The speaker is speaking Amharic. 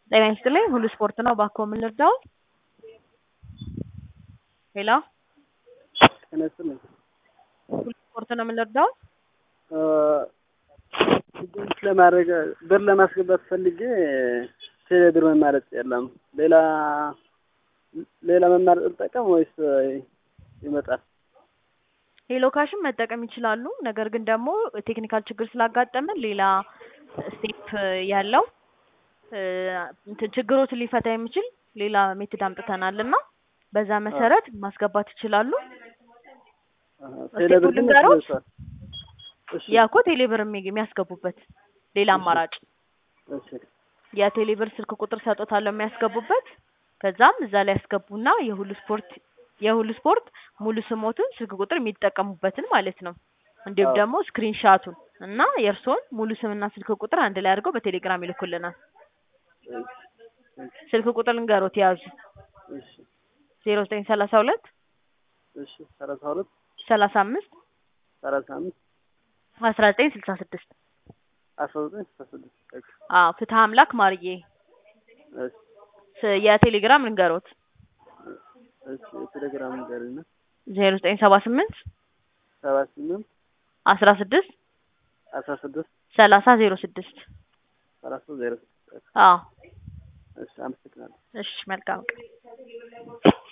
ጤና ይስጥልኝ ሁሉ ስፖርት ነው እባክዎ ምን ልርዳዎ? ሄሎ ጤና ይስጥልኝ ሁሉ ስፖርት ነው ምን ልርዳዎ? ዲፖዚት ለማድረግ ብር ለማስገባት ፈልጌ ቴሌ ብር መማረጥ የለም ሌላ ሌላ መማረጥ ልጠቀም ወይስ ይመጣል? ሄሎ ካሽን መጠቀም ይችላሉ። ነገር ግን ደግሞ ቴክኒካል ችግር ስላጋጠመን ሌላ ስቴፕ ያለው እንትን ችግሮትን ሊፈታ የሚችል ሌላ ሜትድ አምጥተናል እና በዛ መሰረት ማስገባት ይችላሉ። ቴሌ ብር ግን ልንገሮት? ደርሷል። እሺ ያ እኮ ቴሌ ብር የሚ- የሚያስገቡበት ሌላ አማራጭ እሺ የቴሌ ብር ስልክ ቁጥር ሰጦታለሁ የሚያስገቡበት ከዛም እዛ ላይ ያስገቡና የሁሉ ስፖርት የሁሉ ስፖርት ሙሉ ስሞቱን ስልክ ቁጥር የሚጠቀሙበትን ማለት ነው። እንዲሁም አዎ። ደግሞ ስክሪንሻቱን እና የእርስዎን ሙሉ ስምና ስልክ ቁጥር አንድ ላይ አድርገው በቴሌግራም ይልኩልናል። ስልክ ቁጥር ልንገሮት ያዙ እሺ ዜሮ ዘጠኝ ሰላሳ ሁለት እሺ ሰላሳ ሁለት ሰላሳ አምስት ሰላሳ አምስት አስራ ዘጠኝ ስልሳ ስድስት አስራ ዘጠኝ ስልሳ ስድስት ኦኬ አዎ ፍትሀ አምላክ ማርዬ እሺ ስ- የቴሌግራም ልንገሮት እሺ የቴሌግራም ንገሪና ዜሮ ዘጠኝ ሰባ ስምንት ሰባ ስምንት አስራ ስድስት አስራ ስድስት ሰላሳ ዜሮ ስድስት ሰላሳ ዜሮ ስድስት አዎ እሺ አመሰግናለሁ። እሺ መልካም ቀን